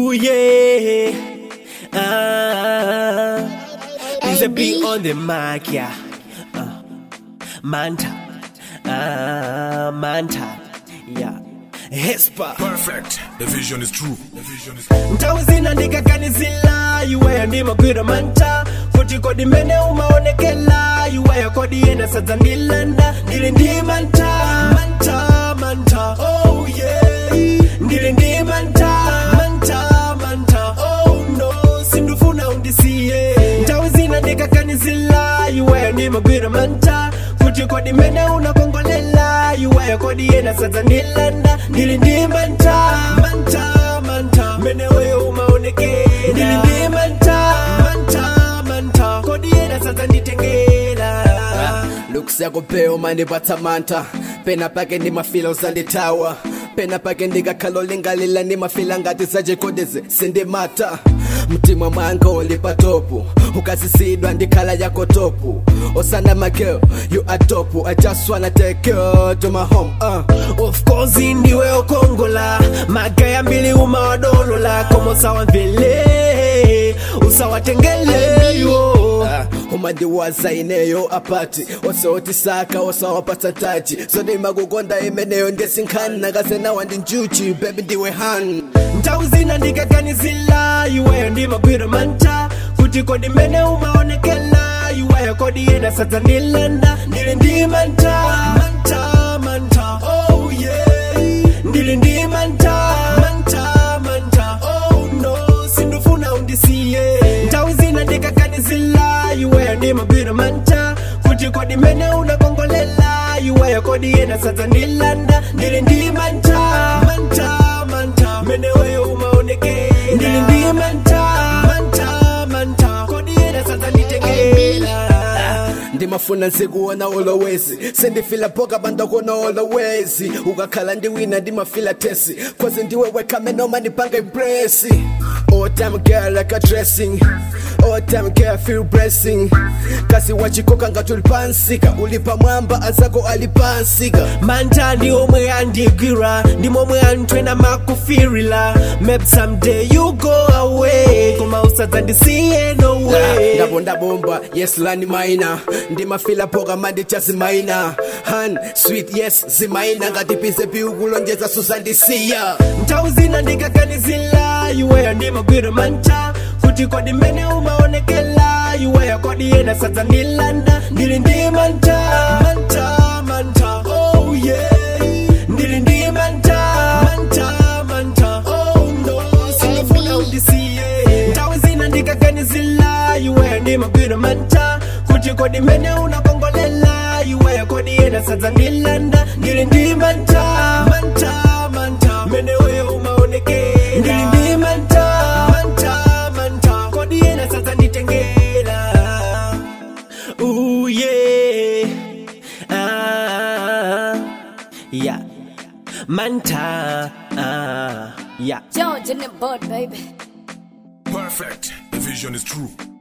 Ooh yeah. Ah. Is a beat on the mic, yeah. Uh. Manta. Ah, Manta. Yeah. Hespa. Perfect. The vision is true. The vision is Ntawi zinandikakanizila iweyo ndimagwira manta kuti kodi mene umaonekela iweyo kodi yena sadza ndilanda ndili ndi manta manta manta oh yeah ndili ndi manta manta manta oh no sindufuna undisiye ntawi zinandikakanizila iweyo ndimagwira manta kuti kodi mene unakongolela iweyo kodi yena sadza ndilanda ndili ndi manta manta manta mene weyo umaonekela ndili ndi manta manta manta kodi yena sadza nditengela looks yako peo mandipatsa mantha pena pake ndimafila uzandithawa pena pake ndikakhala olingalila ndimafila ngati zajekodeze sindimata mtima mwanga uli patopu ukazisidwa ndikhala yako topu osana magirl you are topu i just wanna take you to my home uh. of course ndiwe okongola magaya mbili umawadolola komosawa mvele usawatengeleyo Uh, umandiwaza ineyo apati osowotisaka osawapatsa taji zodimakukonda imeneyo ndesinkhani nakasenawa ndi njuchi bebi ndiwe han nthawi zina ndikaganizila iweyo ndimagwira manta kuti kodi mene umaonekela iweyo kodi yena sadza ndilanda ndili ndi manta manta manta oh yeah ndili ndi manta manta manta oh no sindufuna undisiye nthawi zina ndikaganizila iweyo ndimagwira manta kuti kodi mene unakongolela iweyo kodi yena sadza ndilanda ndili ndi manta manta manta mene weyo umaonekela ndili ndi manta manta manta kodi yena sadza nditengela ndimafuna nzikuona olowezi sindifila poka bandakuona olowezi ukakhala ndiwina ndimafila tesi cause ndiwe wekhame noma ndipanga impresi all time girl like a dressing all time girl feel blessing kasi wachikoka ngati ulipansika ulipa mwamba azako alipansika manta ndi omwe andigwira ndi momwe antwena makufirila maybe someday you go away koma usadza ndisiye no way ndabo ndabomba yes lani maina ndimafila poka mandicha zimaina han sweet yes zimaina ngati pize piukulonjeza suzandisiya nthawi zina ndikaganizila iweyo ndimagwira manta kuti kodi mene umaonekela iweyo kodi yena sadza ndilanda ndili ndi manta manta manta oh yeah ndili ndi manta manta manta oh no sindifuna undisiye nthawi zina ndikaganizila iweyo ndimagwira manta kuti kodi mene unakongolela iweyo kodi yena sadza ndilanda ndili ndi manta manta manta mene weyo umaonekela ndili ndi manta manta manta kodi yena sadza nditengela Ooh, yeah. Ah, yeah. Manta, ah, yeah. George in the boat, baby. perfect. The vision is true.